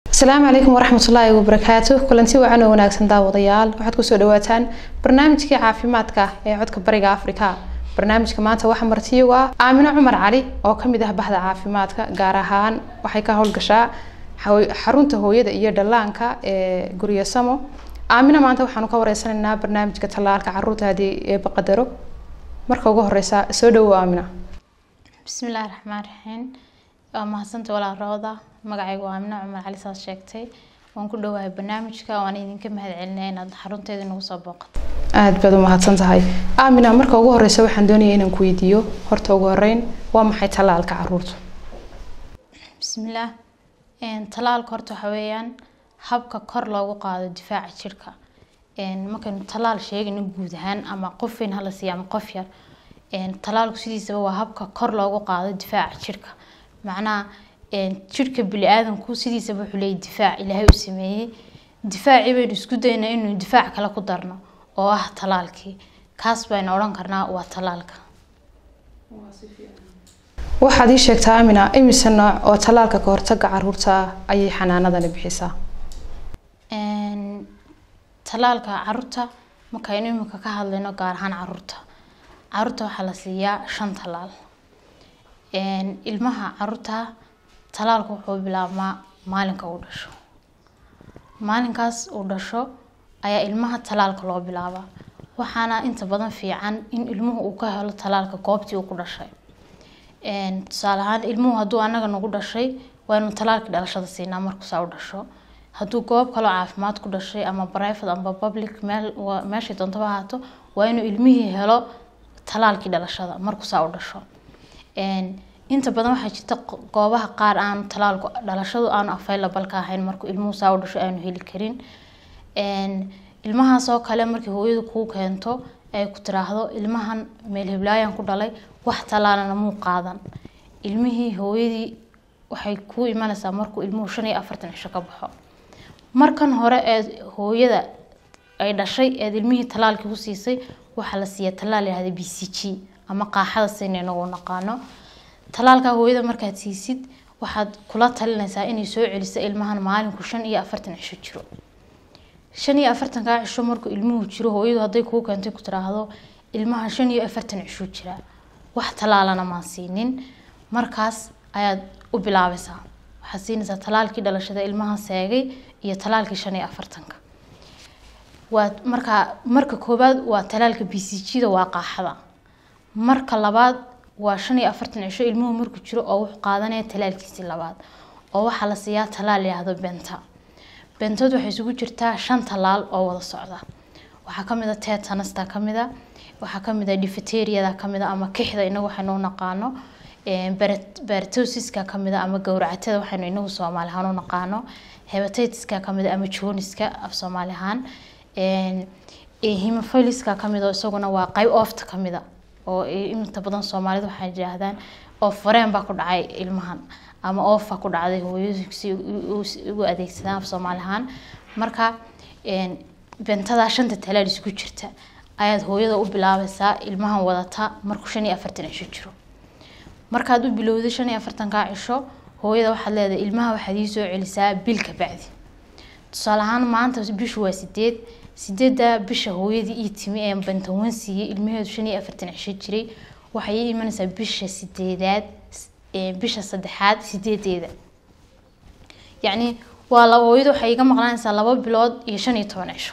asalaamu calaykum waraxmatullaahi wabarakaatu kulanti wacan oo wanaagsan daawadayaal waxaad kusoo dhawaataan barnaamijkii caafimaadka ee codka bariga afrika barnaamijka maanta waxaa martiyo ah aamino cumar cali oo kamid ah bahda caafimaadka gaar ahaan waxay ka howlgashaa xarunta hooyada iyo dhallaanka ee guryo samo aamino maanta waxaanu ka wareysanaynaa barnaamijka tallaalka caruurta haddii eeba qadaro marka ugu horeysa soo dhawow aamina bismillaahi raxmaan raxiim waa mahadsanta walaal rooda magacaygu waa amina cumar cali saas sheegtay waan ku dhawahay barnaamijka waan idinka mahad celinaya inaad xarunteeda nagu soo booqato aada baad u mahadsan tahay aamina marka ugu horeysa waxaan doonaya inaan ku weydiiyo horta ugu horeyn waa maxay tallaalka caruurta bismillaah tallaalka horta waxa weeyaan habka kor loogu qaado difaaca jirka markaynu tallaal sheegayno guud ahaan ama qof weyn hala siiya ama qof yar tallaalku sidiisaba waa habka kor loogu qaado difaaca jirka macnaha jirka bili-aadanku sidiisaba wuxuu leeyahy difaac ilaahay u sameeyey difaacii baynu isku daynaa inuu difaac kale ku darno oo ah tallaalkii kaas baynu odhan karnaa waa tallaalka waxaad ii sheegtaa amina imise nooc oo tallaalka ka hortaga caruurta ah ayay xanaanadani bixisaa tallaalka caruurta markaynu imika ka hadlayno gaar ahaan caruurta caruurta waxaa la siiyaa shan tallaal ilmaha caruurta tallaalka wuxuu bilaabmaa maalinka uu dhasho maalinkaas uu dhasho ayaa ilmaha tallaalka loo bilaabaa waxaana inta badan fiican in ilmuhu uu ka helo tallaalka goobtii uu ku dhashay tusaale ahaan ilmuhu hadduu anaga nagu dhashay waa inuu tallaalkii dhalashada siinaa markuusaa u dhasho hadduu goob kaloo caafimaad ku dhashay ama private ama public meel meeshay doontaba ahaato waa inuu ilmihii helo tallaalkii dhalashada markuusaa u dhasho inta badan waxaa jirta goobaha qaar aanu tallaalku dhalashadu aanu available ka ahayn markuu ilmuhu saa u dhasho aanu heli karin ilmahaas oo kale markii hooyadu kuu keento ay ku tiraahdo ilmahan meel hiblaayan ku dhalay wax tallaalana muu qaadan ilmihii hooyadii waxay kuu imanaysaa markuu ilmuhu shan iyo afartan cisho ka baxo markan hore ee hooyada ay dhashay eed ilmihii tallaalkii ku siisay waxaa la siiyaa tallaal yahda b c g ama qaaxada sayna inagu naqaano tallaalka hooyada markaad siisid waxaad kula talinaysaa inay soo celiso ilmahan maalinku shan iyo afartan cisho jiro shan iyo afartankaa cisho markuu ilmuhu jiro hooyadu hadday kuu keentay ku tiraahdo ilmahan shan iyo afartan cisho jira wax tallaalana maan siinin markaas ayaad u bilaabaysaa waxaad siinaysaa tallaalkii dhalashada ilmahan seegay iyo tallaalkii shan iyo afartanka waa markaa marka koowaad waa tallaalka b c g da waa qaaxada marka labaad waa shan iyo afartan cisho ilmuhu markuu jiro oo wuxuu qaadanaya tallaalkiisii labaad oo waxaa la siiyaa tallaal yahdo benta bentood waxay isugu jirtaa shan tallaal oo wada socda waxaa kamid a tetanasta kamid a waxaa kamid a difteriada kamid a ama kixda inagu waxaynu u naqaano baratosiska kamid a ama gowracatada waxaynu inagu soomaali ahaan u naqaano hebatiska kamid a ama joniska af soomaali ahaan hemophiliska kamid oo isaguna waa qayb oofta kamid a oo inta badan soomaalida waxay yidhaahdaan oof fareen baa ku dhacay ilmahan ama oofa ku dhacday hooyadu si ugu adeegsadaan af soomaali ahaan marka bentadaa shanta talaal isku jirta ayaad hooyada u bilaabaysaa ilmahan wadata markuu shan iyo afartan cisho jiro markaad u bilowday shan iyo afartankaa cisho hooyada waxaad leedahay ilmaha waxaad ii soo celisaa bil ka bacdi tusaale ahaan maanta bishu waa sideed sideedda bisha hooyadii ii timi ee bantawan siiyey ilmaheedu shan iyo afartan cisho jiray waxay ii imanaysaa bisha sideedaad bisha saddexaad sideedeeda yacni waa laba hooyadu waxay iga maqnaanaysaa laba bilood iyo shan iyo toban cisho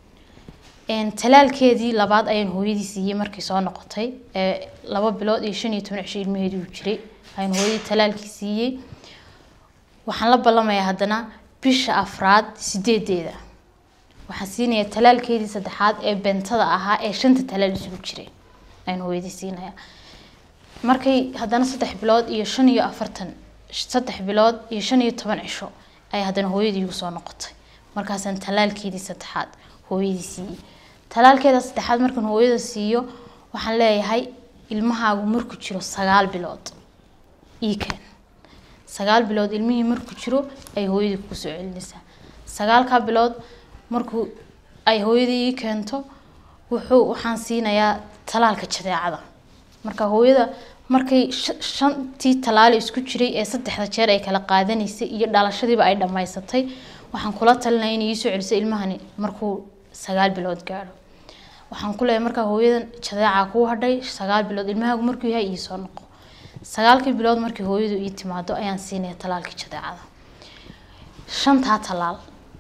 talaalkeedii labaad ayaan hooyadii siiyey markay soo noqotay laba bilood iyo shan iyo toban cisho ilmaheedu uu jiray ayaan hooyadii talaalkii siiyey waxaan la ballamayaa haddana bisha afraad sideedeeda waxaan siinayaa talaalkeedii saddexaad ee bentada ahaa ee shanta talaal isugu jiray ayaan hooyadii siinayaa markay haddana saddex bilood iyo shan iyo afartan saddex bilood iyo shan iyo toban cisho ay haddana hooyadii igu soo noqotay markaasaan talaalkeedii saddexaad hooyadii siiyey talaalkeeda saddexaad markaan hooyada siiyo waxaan leeyahay ilmahaagu markuu jiro sagaal bilood ii keen sagaal bilood ilmihii markuu jiro ay hooyadii kugu soo celinaysaa sagaalkaa bilood markuu ay hooyadii ii keento wuxuu waxaan siinayaa talaalka jadeecada marka hooyada markay sh- shantii talaale isku jiray ee saddexda jeer ay kala qaadanaysay iyo dhalashadiiba ay dhammaysatay waxaan kula talinaya inay iisoo celiso ilmahani markuu sagaal bilood gaadho waxaan ku leeyahay markaa hooyadan jadeecaa kuu hadhay sagaal bilood ilmahaagu markuu yahay iisoo noqo sagaalkii bilood markii hooyadu ii timaado ayaan siinaya talaalkii jadeecada shantaa talaal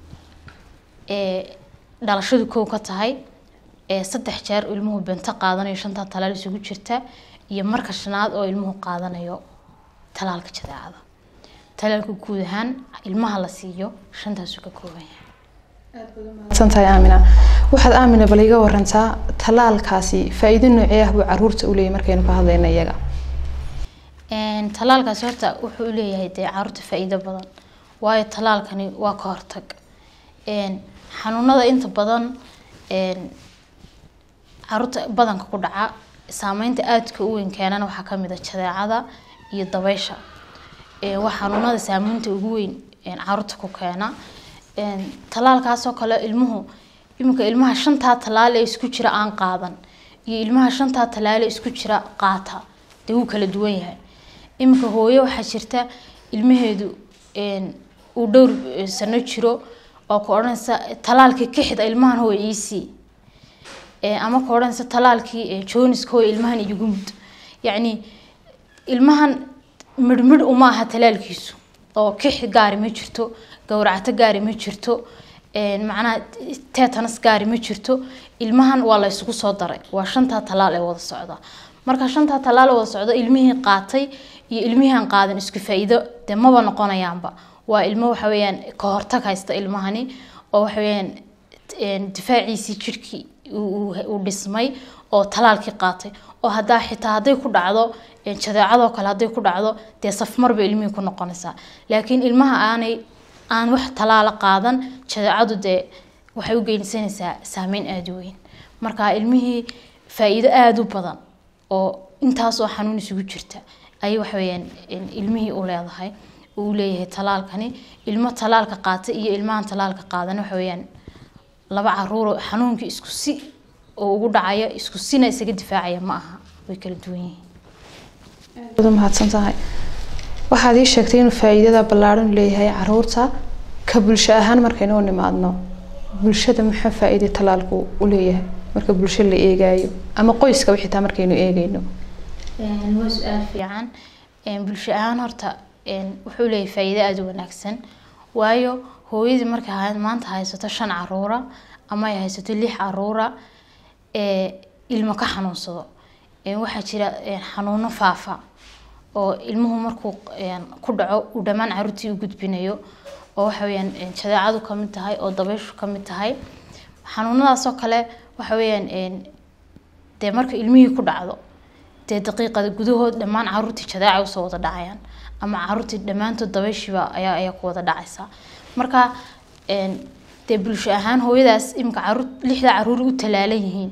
ee dhalashadu kow ka tahay ee saddex jeer ilmuhu bento qaadanayo shantaa talaal isugu jirta iyo marka shanaad oo ilmuhu qaadanayo talaalka jadeecada talaalka guud ahaan ilmaha la siiyo shantaasuu ka kooban yahay santahay aamina waxaad aamina bal iga warantaa talaalkaasi faa-iido noocee ah buu caruurta u leeyahay markaynu ka hadlayna iyaga Een, talaalkaasi horta wuxuu u leeyahay dee caruurta faa-iido badan waayo talaalkani waa ka hortag Een, xanuunada inta badan een, caruurta badanka ku dhaca saameynta aadka u weyn keenana waxaa kamid ah jadeecada iyo dabeysha Een, waa xanuunada saameynta ugu weyn een, caruurta ku keena Een, talaalkaasoo kale ilmuhu iminka ilmaha shantaa talaal ee isku jira aan qaadan iyo ilmaha shantaa talaal ee isku jira qaata dee wuu kala duwan yahay iminka hooyo waxaa jirta ilmaheedu een, uu dhowr eh, sano jiro oo ku odhanaysa talaalkii kixda ilmahan hooy iisii Ee, ama ku odhanaysa talaalkii eh, jooniska hooy ilmahan iigu mud yacni ilmahan midhmidh uma aha talaalkiisu oo kixi gaari ma jirto gowracato gaari ma jirto een, macnaha teetanas gaari ma jirto ilmahan waa la isugu soo daray waa shantaa talaal ee wada socda marka shantaa talaal ee wada socda ilmihii qaatay iyo ilmihii aan qaadan isku faa'iido dee maba noqonayaanba waa ilmo waxa weeyaan ka hortag haysta ilmahani oo waxa weeyaan een, difaaciisii jirhkii uu- uu uu dhismay oo talaalkii qaatay oo haddaa xitaa hadday ku dhacdo een, jadeecadoo kale hadday ku dhacdo dee safmar bay ilmihii ku noqonaysaa laakiin ilmaha aanay aan wax talaala qaadan jadeecadu dee waxay u geysanaysaa saameyn aada u weyn marka ilmihii faa'iido aada u badan oo intaas oo xanuun isugu jirta ayay waxa weeyaan een, ilmihii u leedahay uu leeyahay talaalkani ilmo talaalka qaata iyo ilmahan talaalka qaadan waxa weeyaan laba caruur oo xanuunkii isku si oo ugu dhacaya isku sina isaga difaacaya ma aha way kala duwan yihiin aad u mahadsan tahay waxaad ii sheegtay inuu faa-iidada ballaaran u leeyahay caruurta ka bulsho ahaan markaynu u nimaadno bulshada maxaa faa-iida talaalku u leeyahay marka bulsho la eegaayo ama qoyska xitaa markaynu eegayno Een, waa su-aal fiican Een, bulsho ahaan horta een, wuxuu leeyahay faa'iido aada u wanaagsan waayo hooyadii markay hay- maanta haysato shan caruura ama ay haysato lix caruura ee ilmo ka xanuunsado Een, waxaa jira een, xanuuno faafa oo ilmuhu markuu een, ku dhaco uu dhammaan caruurtii u gudbinayo oo waxa weeyaan een, jadeecadu ka mid tahay oo dabayshu ka mid tahay xanuunadaasoo kale waxa weeyaan een, dee marka ilmihii ku dhacdo dee daqiiqada gudahood dhammaan caruurtii jadeeca usoo wada dhacayaan ama caruurtii dhammaantood dabayshiba ayaa ayaa ku wada dhacaysa marka een, dee bulsho ahaan hooyadaas iminka caruur lixda caruur u talaalan yihiin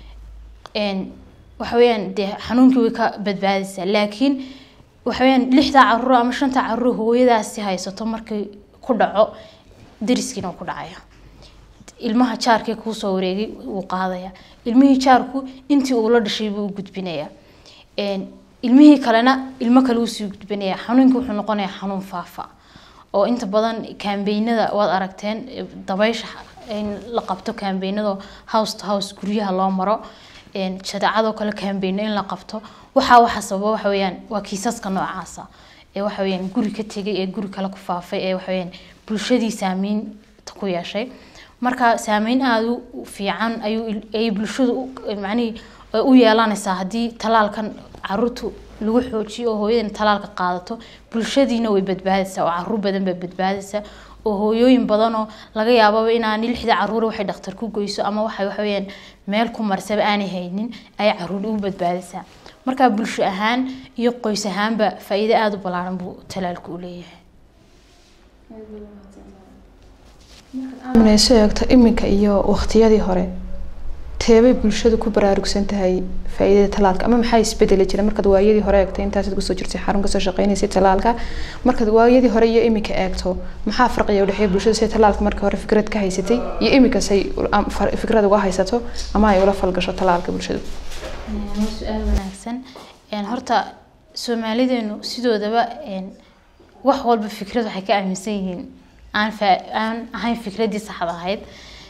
een, waxa weeyaan dee xanuunkii way ka badbaadaysaa laakiin waxa weeyaan lixda caruur ama shanta caruur hooyadaasi haysato markay ku dhaco dariskiina wuu ku dhacaya ilmaha jaarkee kuusoo wareegay wuu qaadaya ilmihii jaarku intii uu la dhashay buu u gudbinaya Een, ilmihii kalena ilmo kale usii gudbinaya xanuunkii wuxuu noqonayaa xanuun faafa oo inta badan kaambeynada waad aragteen e, dabaysha in la qabto kaambeynado house to house guryaha loo maro Een, jadeecadoo kale kaambeyno in la qabto waxaa waxa sababa waxa weeyaan waa kiisaska noocaasa ee waxa weeyaan guri ka tegay ee guri kale ku faafay ee waxa weeyaan bulshadii saameynta ku yeeshay marka saameyn aada u fiican ayuu il- ay bulshadu u- macnihii ay u yeelanaysaa haddii talaalkan caruurtu lagu xoojiyo oo hooyadan talaalka qaadato bulshadiina way badbaadaysaa oo caruur badan baa badbaadaysa oo hooyooyin badanoo laga yaababa inaan lixda caruur waxay dhakhtar ku goyso ama waxay waxa weeyaan meel ku marsaba aanay haynin ay caruur u badbaadaysaa marka bulsho ahaan iyo qoys ahaanba faa'iido aada u ballaaran buu talaalku u leeyahay aamina soo eegto iminka iyo waqtiyadii hore teebay bulshadu ku baraarugsan tahay faa-iidada talaalka ama maxaa isbedeli jira markaad waayadii hore eegto intaasaad kusoo jirtay xarun kasoo shaqeynaysay talaalka markaad waayadii hore iyo iminka eegto maxaa farqiga udhexeeya bulshada say talaalka marka hore fikrad ka haysatay iyo iminka say am- far- fikrad uga haysato ama ay ula falgasho talaalka bulshadu waa su-aal wanaagsan Een, horta soomaalideenu sidoodaba wax walba fikrad waxay ka aaminsan yihiin aan fa- aan ahayn fikraddii saxda ahayd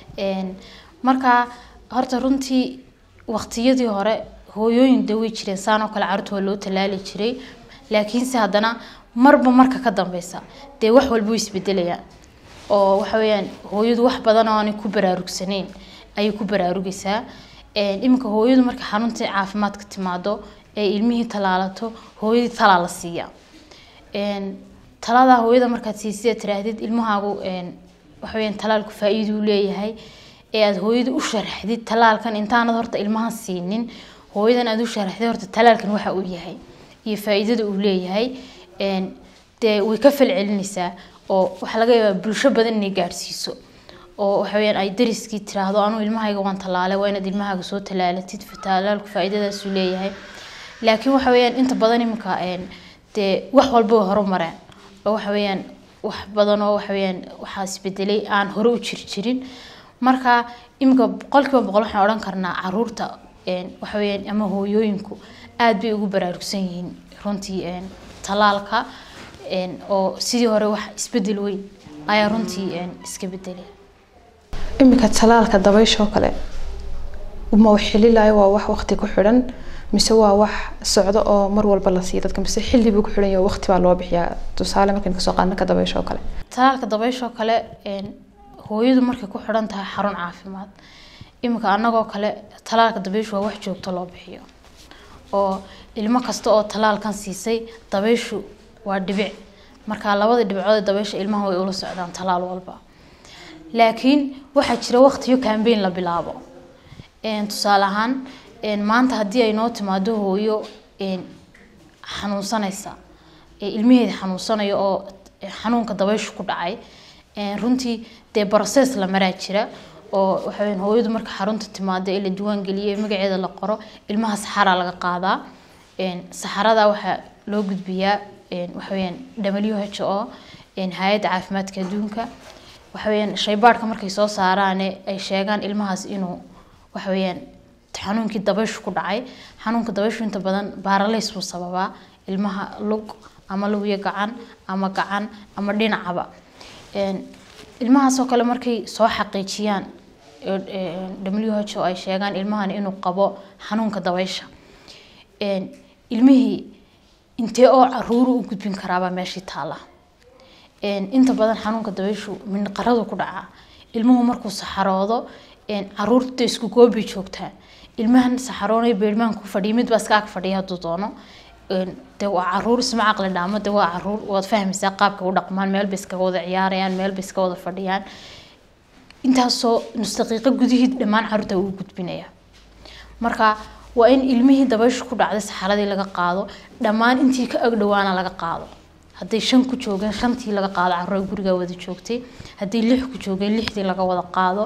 marka horta runtii waqtiyadii hore hooyooyin dawey jireen saan oo kale carruurta waa loo tallaali jiray laakiinse haddana marba marka ka dambeysa dee wax walba way isbedelayaan oo waxa weeyaan hooyadu wax badan oo aanay ku baraarugsanayn ayay ku baraarugaysaa iminka hooyadu marka xarunta caafimaadka timaado ee ilmihii talaalato hooyadii talaa la siiyaa taladaa hooyada markaad siisida tiraahdid ilmahaagu waxaweyaan talaalku faa-iiduu leeyahay ee aada hooyada u sharaxdid talaalkan intaanad horta ilmaha siinin hooyadan aada u sharaxdid horta talaalkan waxa uu yahay iyo faa-iidada uu leeyahay dee way ka falcelinaysaa oo waxaa laga yaabaa bulsho badan inay gaadhsiiso oo waxaweyaan ay dariskii tiraahdo anuu ilmahayga waan talaalay waa inaad ilmahaaga soo talaalatid talaalku faa-iidadaasuu leeyahay laakiin waxa weyaan inta badan iminka dee wax walba way horumareen oo waxa weyaan wax badan oo waxa weyaan waxaa isbedelay aan hore u jiri jirin marka iminka boqolkiiba boqol waxaan odhan karnaa caruurta waxa weyaan ama hooyooyinku aada bay ugu baraarugsan yihiin runtii talaalka oo sidii hore wax isbedel weyn ayaa runtii iska bedelay iminka talaalka dabaysha oo kale ma wax xililayo waa wax waqti ku xidhan mise waa wax socdo oo mar walba la siiyo dadka mise xilli buu ku xidhan yahay waqti baa loo bixiyaa tusaale markaan kasoo qaadna ka dabaysha oo kale talaalka dabaysha oo kale hooyadu markay ku xidhan tahay xarun caafimaad iminka annagoo kale talaalka dabayshu waa wax joogto loo bixiyo oo ilmo kasta oo talaalkan siisay dabayshu waa dhibic marka labada dhibcood ee dabaysha ilmaha way ula socdaan talaal walba laakiin waxaa jira waqtiyo cambaign la bilaabo tusaale ahaan maanta haddii ay noo timaado hooyo xanuunsanaysa ilmaheeda xanuunsanayo oo xanuunka dabayshu ku dhacay runtii dee process la maraa jira oo waxaweyan hooyadu marka xarunta timaado ee la diiwaan geliyay magaceeda la qoro ilmaha saxaraa laga qaadaa saxarada waxaa loo gudbiyaa waxaweyaan w h o hay-adda caafimaadka adduunka waxaweyaan shaybaadhka markay soo saaraane ay sheegaan ilmahaas inuu waxaweyaan xanuunkii dabayshu ku dhacay xanuunka dabayshu inta badan baaralays buu sababaa ilmaha lug ama lugiyo gacan ama gacan ama dhinacaba ilmahaasoo kale markay soo xaqiijiyaan w h o ay sheegaan ilmahan inuu qabo xanuunka dabaysha ilmihii intee oo caruuru u gudbin karaabaa meeshii taala inta badan xanuunka dabayshu mindhaqaradu ku dhacaa ilmuhu markuu saxaroodo caruurta isku goobbay joogtaan ilmahan saxaroonay beermaan ku fadhiya mid baa iska ag fadhiya hadduu doono de waa caruur isma caqli dhaamo de waa caruur waad fahmaysaa qaabka u dhaqmaan meel bay iskaga wada ciyaarayaan meel bay iska wada fadhiyaan intaasoo nus daqiiqo gudihii dhammaan caruurta uu gudbinaya marka waa in ilmihii dabayshu ku dhacday saxaradii laga qaado dhammaan intii ka agdhowaana laga qaado hadday shan ku joogeen shantii laga qaado caruura guriga wada joogtay hadday lix ku joogeen lixdii laga wada qaado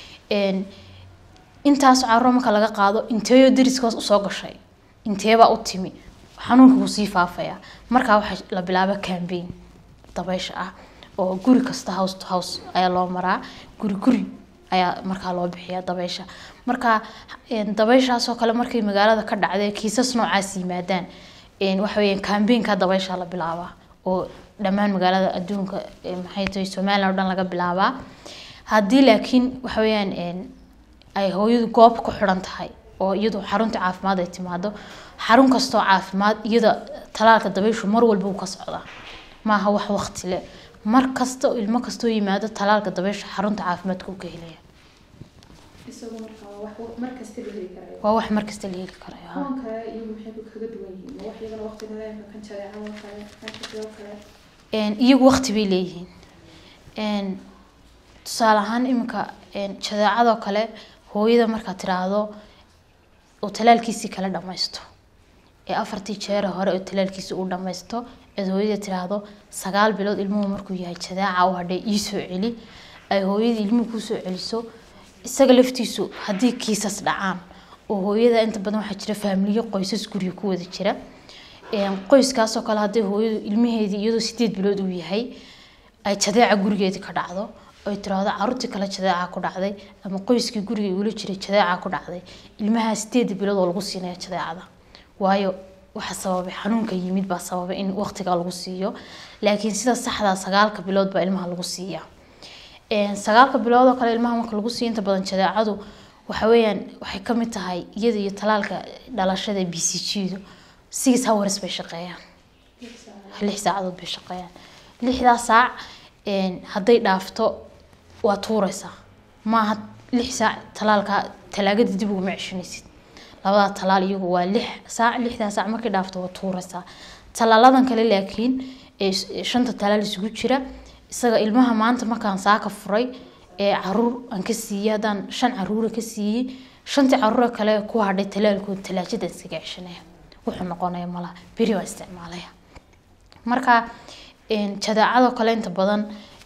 intaas caruura marka laga qaado inteeyo dariskaas usoo gashay inteebaa u timi xanuunka wuu sii faafaya markaa waxaa la bilaaba cambaign dabaysha ah oo guri kasta house to house ayaa loo maraa guri guri ayaa markaa loo bixiyaa dabaysha marka dabayshaasoo kale markay magaalada ka dhacday kiisas noocaas yimaadaan waxaweyaan cambaign-ka dabaysha la bilaabaa oo dhammaan magaalada adduunka maxay tahay somaliland o dhan laga bilaabaa haddii laakiin waxaweyaan ay hooyadu goob ku xidhan tahay oo iyadu xarunta caafimaad ay timaado xarun kastoo caafimaad iyada talaalka dabayshu mar walba uu ka socdaa maaha wax waqti leh mar kasta ilmo kastoo yimaado talaalka dabaysha xarunta caafimaadka uu ka helaya waa wax mar kasta la heli karayo iyagu waqti bay leeyihiin tusaale ahaan iminka jadeecadoo kale hooyada markaad tiraahdo oo talaalkiisii kala dhammaysto ee afartii jeere hore oo talaalkiisii uu dhammaysto eed hooyada tiraahdo sagaal bilood ilmuhu markuu yahay jadeeca u hadhay iisoo celi ay hooyadii ilmuhu kuusoo celiso isaga laftiisu haddii kiisas dhacaan oo hooyada inta badan waxaa jira faamiliyo qoysas guriga ku wada jira qoyskaasoo kale hadday hooyadu ilmaheedii iyadoo sideed bilood uu yahay ay jadeeca gurigeedii ka dhacdo ay tiraahdo caruurtii kale jadeeca ku dhacday ama qoyskii guriga igula jiray jadeeca ku dhacday ilmaha sideed bilood oo lagu siinaya jadeecada waayo waxa sababay xanuunka yimid baa sababay in waqtiga lagu siiyo laakiin sida saxda sagaalka bilood baa ilmaha lagu siiyaa sagaalka bilood oo kale ilmaha marka lagu siiyo inta badan jadeecadu waxa weeyaan waxay ka mid tahay iyada iyo talaalka dhalashada b c g-du six hours bay shaqeeyaan lix saacadood bay shaqeeyaan lixdaa saac hadday dhaafto waa tuureysaa maaha lix saac talaalka talaagada dib uguma ceshanaysid labadaa talaal iyagu waa lix saac lixdaa saac markay dhaafto waa tuureysaa talaaladan kale laakiin ee shanta talaal isugu jira isaga ilmaha maanta markaan saaka furay ee caruur aan ka siiyey haddaan shan caruura ka siiyey shantii caruura kale ku hadhay talaalkooda talaajada iskaga ceshanaya wuxuu noqonaya malaha beri waa isticmaalaya marka jadeecadoo kale inta badan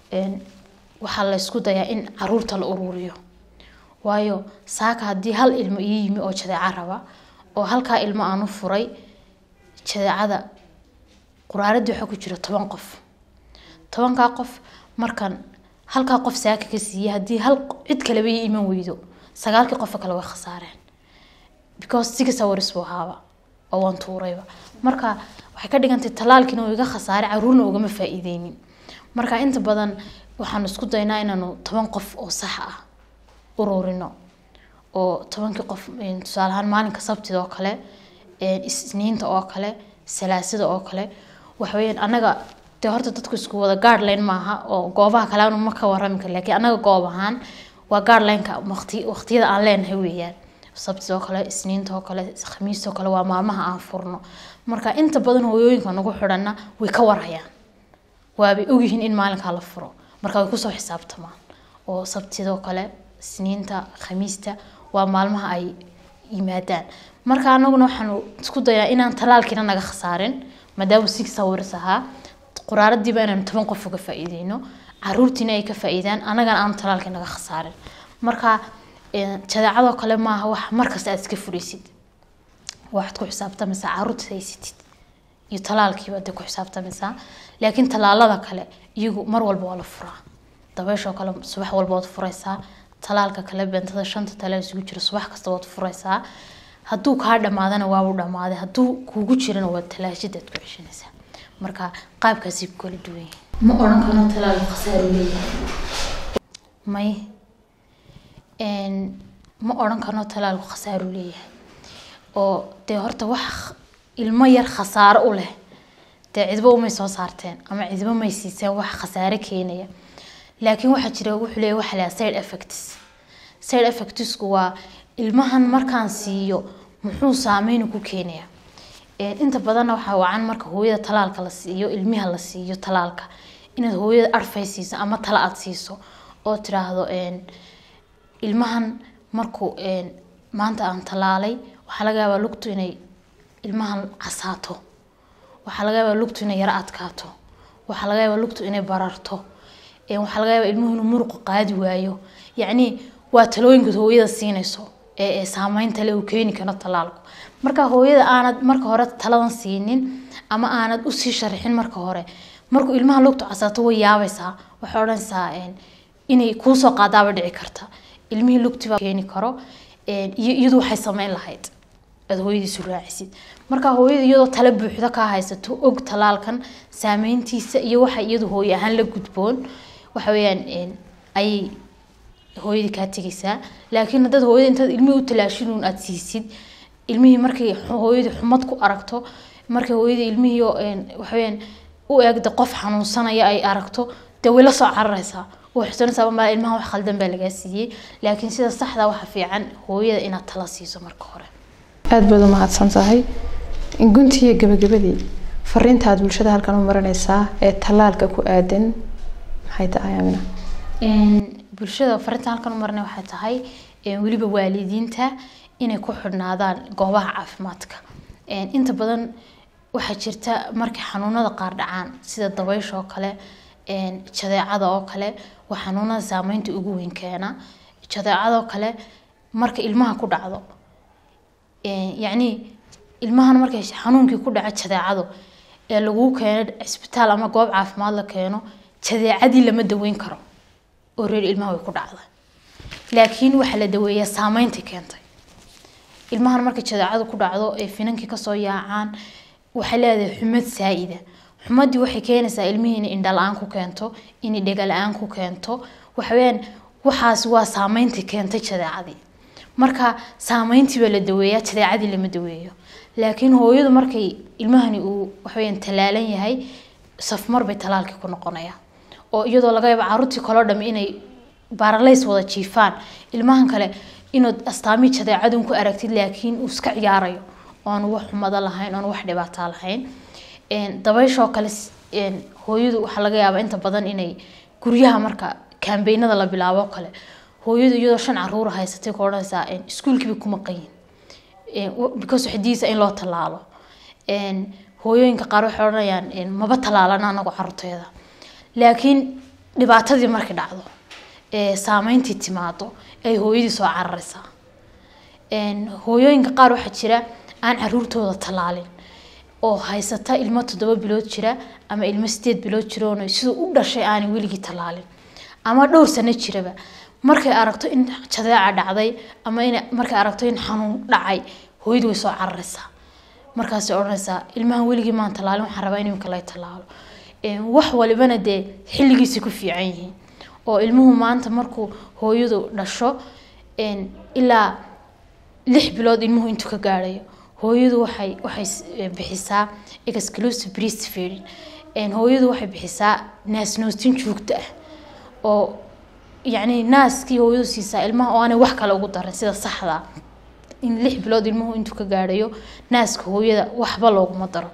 waxaa la isku dayaa in caruurta la ururiyo waayo saaka haddii hal ilmo ii yimi oo jadeeco raba oo halkaa ilmo aan u furay jadeecada quraaradii waxaa ku jira toban qof tobankaa qof markan halkaa qof saaka ka siiyey haddii hal cid kaleba ii iman weydo sagaalkii qofka kale way khasaareen because six hours buu ahaaba oo waan tuurayba marka waxay ka dhigantay talaalkiina uu iga khasaaray caruurna ugama faa-iideynin marka inta badan waxaan isku daynaa inaanu toban qof oo sax ah ururino oo tobankii qof tusaale ahaan maalinka sabtida oo kale isniinta oo kale salaasada oo kale waxaweyaan anaga dee horta dadku isku wada guardline maaha oo goobaha kale aanu ma ka warami kar laakiin anaga goob ahaan waa guardlineka waqti waqtiyada aan leenahay weeyaan sabtida oo kale isniinta oo kale khamiista oo kale waa maalmaha aan furno marka inta badan hooyooyinka nagu xidhana way ka warhayaan waabay ogyihiin in maalinkaa la furo marka way kusoo xisaabtamaan oo sabtidoo kale isniinta khamiista waa maalmaha ay yimaadaan marka anaguna waxaanu isku dayaa inaan talaalkiina naga khasaarin maadaama six hours ahaa quraaradiiba inaanu toban qof uga faa-iideyno caruurtiina ay ka faa-iidaan anagana aanu talaalkii naga khasaarin marka jadeecadoo kale maaha wax markasta aad iska furaysid waxaad ku xisaabtamaysaa caruurta haysatid iyo talaalkiiba dee ku xisaabtamaysaa laakiin talaalada kale iyagu mar walba waa la furaa dabeeshoo kale subax walba waad furaysaa talaalka kale bentada shanta talaal isugu jira subax kasta waad furaysaa hadduu kaa dhamaadana waabuu dhamaaday hadduu kuugu jirana waa talaashadaad ku ceshanaysaa marka qaabkaasay ku kala duwan yihiin ma odhan karno talaalku khasaaru leeyahay may ma odhan karno talaalku khasaaru leeyahay oo dee horta wax ilmo yar khasaaro u leh dee cidba umay soo saarteen ama cidba may siiseen wax khasaare keenaya laakiin waxaa jira wuxuu leeyahay waxa lahaa side effects side effectsku waa ilmahan markaan siiyo muxuu saameyn ku keenaya inta badanna waxaa wacan marka hooyada talaalka la siiyo ilmiha la siiyo talaalka inaad hooyada arfay siiso ama tala aad siiso oo tiraahdo ilmahan markuu maanta aan talaalay waxaa laga yaabaa lugtu inay ilmahan casaato waxaa laga yaabaa lugtu inay yaro adkaato waxaa laga yaabaa lugtu inay bararto waxaa laga yaabaa ilmuhu inuu muruqa qaadi waayo yacni waa talooyinkaad hooyada siinayso ee saameynta le uu keeni karo talaalku marka hooyada aanad marka hore taladan siinin ama aanad usii sharixin marka hore markuu ilmaha lugtu casaato way yaabaysaa waxay odhanaysaa inay kuusoo qaadaaba dhici karta ilmihii lugtiba keeni karo iyo iyadu waxay sameyn lahayd aad hooyadiisu raacisid marka hooyada iyadoo tala buuxda kaa haysato og talaalkan saameyntiisa iyo waxa iyadu hooye ahaan la gudboon waxa weeyaan ayay hooyadii kaa tegaysaa laakiin haddaad hooyada intaad ilmihii u talaashinuun aada siisid ilmihii markay hooyadii xumad ku aragto markay hooyadii ilmihii waxaweyaan u eegda qof xanuunsanaya ay aragto dee way la soo cararaysaa waxsanaysaa ma ilmaha wax khaldan baa lagaa siiyey laakiin sida saxda waxa fiican hooyada inaad tala siiso marka hore aada baad u mahadsan tahay guntii iyo gabagabadii fariinta aad bulshada halkan u marinaysaa ee tallaalka ku aadan maxay tahay amina bulshada fariinta halkan u marinay waxay tahay weliba waalidiinta inay ku xidhnaadaan goobaha caafimaadka inta badan waxaa jirta markay xanuunada qaar dhacaan sida dabaysha oo kale jadeecada oo kale waa xanuunada saameynta ugu weyn keena jadeecada oo kale marka ilmaha ku dhacdo yacni ilmahan markay xanuunkii ku dhaco jadeecado ee laguu keeno cisbitaal ama goob caafimaad la keeno jadeecadii lama daweyn karo oo reer ilmaha way ku dhacda laakiin waxaa la daweeyaa saameyntii keentay ilmahan markay jadeecadu ku dhacdo ay finankii kasoo yaacaan waxay leedahay xumad saa-ida xumadii waxay keenaysaa ilmihii inay indha la-aan ku keento inay dhega la-aan ku keento waxaweyaan waxaas waa saameyntii keentay jadeecadii marka saameyntii baa la daweeyaa jadeecadii lama daweeyo laakiin hooyadu markay ilmahani uu waxaweyaan talaalan yahay safmar bay talaalkii ku noqonaya oo iyadoo laga yaabo caruurtii kaloo dham inay baaralays wada jiifaan ilmahan kale inaad astaamihii jadeecadun ku aragtid laakiin uu iska ciyaarayo oon wax xumado lahayn oon wax dhibaataa lahayn dabayshoo kale hooyadu waxaa laga yaabaa inta badan inay guryaha marka kambeynada la bilaabo kale hooyadu iyadoo shan caruur haysatay ku odhanaysaa iskuulkiiba kuma qayin because waxay diidaysaa in loo tallaalo hooyooyinka qaar waxay odhanayaan maba tallaalana anagu caruurteeda laakiin dhibaatadii markay dhacdo saameyntii timaado ay hooyadii soo cararaysaa hooyooyinka qaar waxaa jira aan caruurtooda tallaalin oo haysata ilmo toddoba bilood jira ama ilmo sideed bilood jiroon siduu u dhashay aanay weligii tallaalin ama dhowr sano jiraba markay aragto in jadeeca dhacday ama in markay aragto in xanuun dhacay hooyadu way soo cararaysaa markaasay odhanaysaa ilmahan weligii maan tallaalin waxaan rabaa in imika lay tallaalo wax walibana dee xilligiisay ku fiican yihiin oo ilmuhu maanta markuu hooyadu dhasho ilaa lix bilood ilmuhu intuu ka gaadhayo hooyadu waxay waxay bixisaa exclusive breastfeeding hooyadu waxay bixisaa naasnoostin joogto ah oo yacni naaskii hooyadu siisaa ilmaha oo aanay wax kale ugu darin sida saxda in lix bilood ilmuhu intuu ka gaadhayo naaska hooyada waxba looguma daro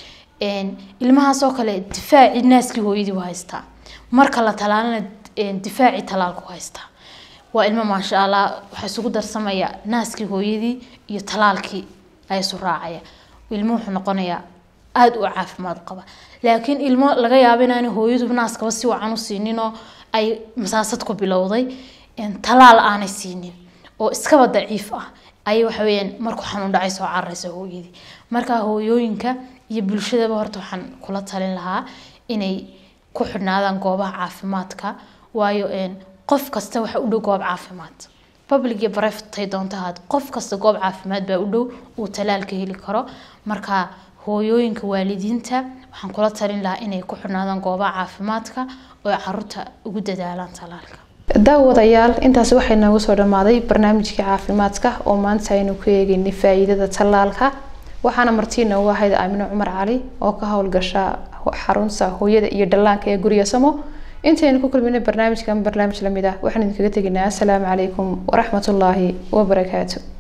ilmahaasoo kale difaacii naaskii hooyadii u haystaa marka la talaalana difaacii talaalku haystaa waa ilmo maasha allah waxaa isugu darsamaya naaskii hooyadii iyo talaalkii ay isu raacaya ilmo wuxuu noqonayaa aada u caafimaad qaba laakiin ilmo laga yaabo inaanay hooyadu naaskaba si wacan u siinin oo ay masaasad ku bilowday talaal aanay siinin oo iskaba daciif ah ayay waxa weeyaan markuu xanuun dhacay soo cararaysa hooyadii marka hooyooyinka iyo bulshadaba horta waxaan kula talin lahaa inay ku xidhnaadaan goobaha caafimaadka waayo qof kasta waxa u dhow goob caafimaad public iyo private tay doonto ahaad qof kasta goob caafimaad baa u dhow uu talaalka heli karo marka hooyooyinka waalidiinta waxaan kula talin lahaa inay ku xidhnaadaan goobaha caafimaadka oo ay caruurta ugu dadaalaan talaalka daawadayaal intaas waxay noogu soo dhammaaday barnaamijkii caafimaadka oo maanta aynu ku eegaynay faa-iidada tallaalka waxaana martii noogu ahayd aamino cumar cali oo ka howlgasha xarunta hooyada iyo dhallaanka ee guriga samo intaynu ku kulminay barnaamijkan barnaamij lamid ah waxaan idinkaga teginaa asalaamu calaykum waraxmatullaahi wabarakaatu